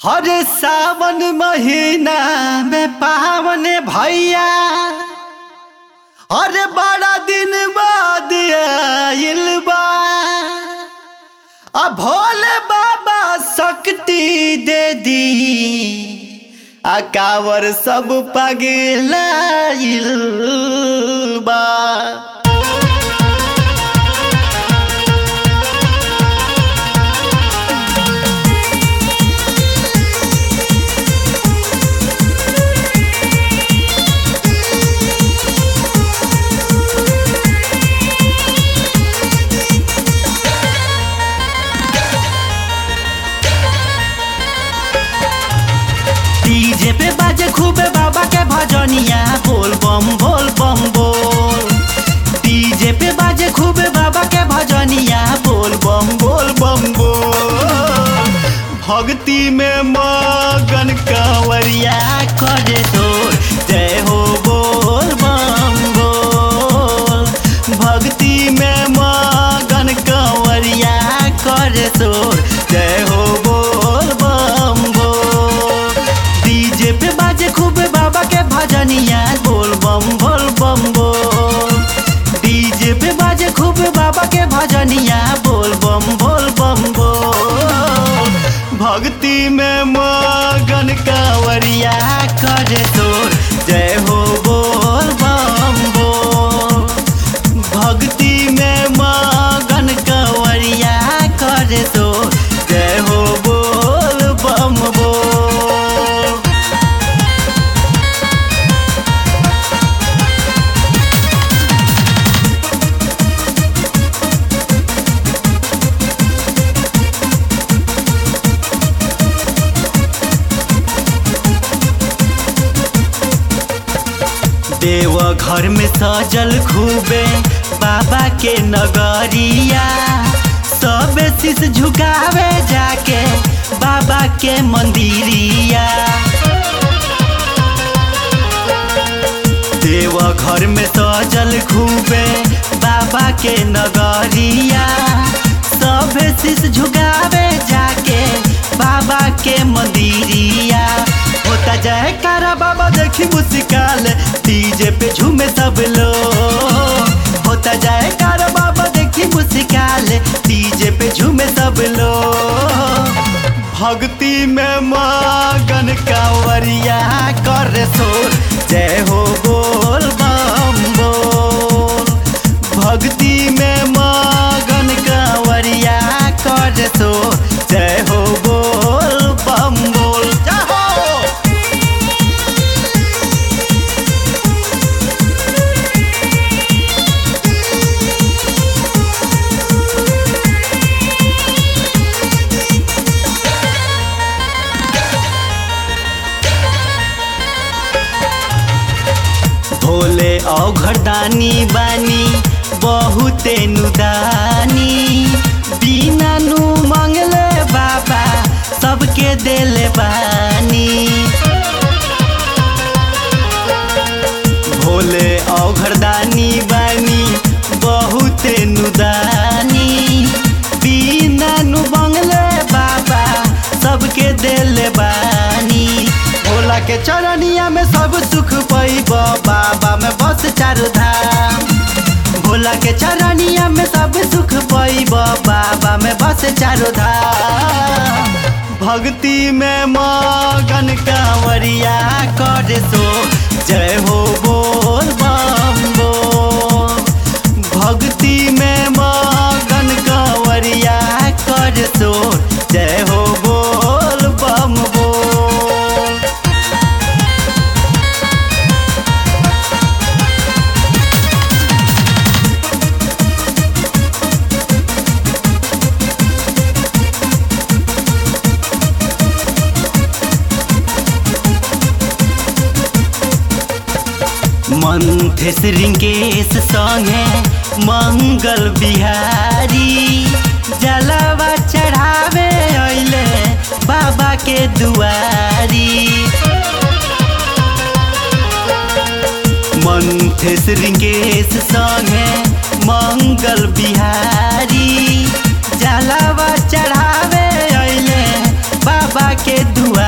हर सावन महीना में पावन भैया अरे बड़ा दिन बाद आइल बा आ भोले बाबा शक्ति दे दी आ कावर सब पगलाइल बा डीजे पे बाजे खूबे बाबा के भजनिया बोल बम बोल बम बोल डीजे पे बाजे खूबे बाबा के भजनिया बोल बम बोल बम बोल भक्ति में मगन कंवरिया करे तोर जय हो बोल बम बोल भक्ति में मगन कंवरिया करे तोर जय हो बोल बम बोल डीजे पे बाजे खूब बाबा के भजनिया बोल बम बोल बम बोल डीजे पे बाजे खूब बाबा के भजनिया बोल बम बोल बम बोल भक्ति में मगन कांवरिया करे तोर जय हो बोल बम बोल भक्ति में मगन कंवरिया करे तोर जय हो बोल बम बोल देव घर में सजल खूबे बाबा के नगरिया सब शीश झुकावे जाके बाबा के मंदिरिया देव घर में सजल खूबे बाबा के नगरिया सब शीश झुकावे जाके बाबा के मंदिरिया होता जाए कारा बाबा देखी मुस्काल डीजे पे झूमे सब लोग होता जाए कारा बाबा देखी मुस्काल डीजे पे झूमे सब लोग भक्ति में मगन कांवरिया कर सोर जय हो बोल बम बोल भक्ति में मगन कांवरिया कर सोर जय हो बोल बम बोल जय हो भोले औघटानी बानी बहुते नुदानी बिना नु मंगले बाबा सबके देले बानी भोले औघरदानी बानी बहुते नुदानी बिना नु बंगले बाबा सबके देले बानी भोला के चरनिया में सब सुख पैब बाबा में बस चारू धाम भोला के चरनिया में सब सुख पैब बाबा में बस चारू धाम भक्ति में मगन कांवरिया कर सो जय हो बोल बम बोल भक्ति में मगन कांवरिया कर सो जय हो बोल बम बोल मंथेश रिंकेश संगे मंगल बिहारी जलवा चढ़ावे अइले बाबा के दुआरी मंथेश रिंकेश संगे मंगल बिहारी जलवा चढ़ावे अइले बाबा के दुआ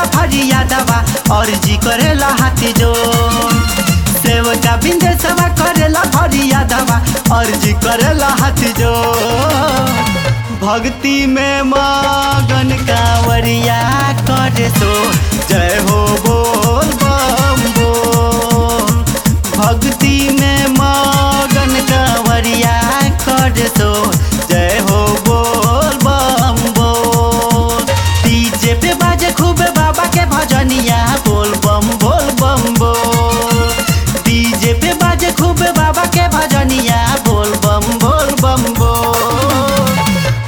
फरिया दवा अर्जी करेला हाथी जोड़ सेवका बिंदे सेवा करेला फरिया दवा अर्जी करेला हाथी जोड़ भक्ति में मगन कांवरिया करे सो जय हो बोल बम बोल भक्ति में मगन कांवरिया करे सो जय हो बोल बम बोल डीजे पे बाजे खूबे बाबा के भजनिया बोल बम बोल बम बोल डीजे पे बाजे खूबे बाबा के भजनिया बोल बम बोल बम बोल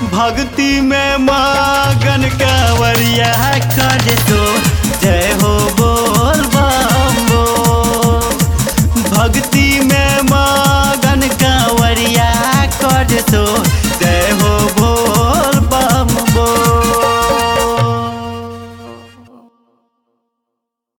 भक्ति में मगन कांवरिया कर दो जय हो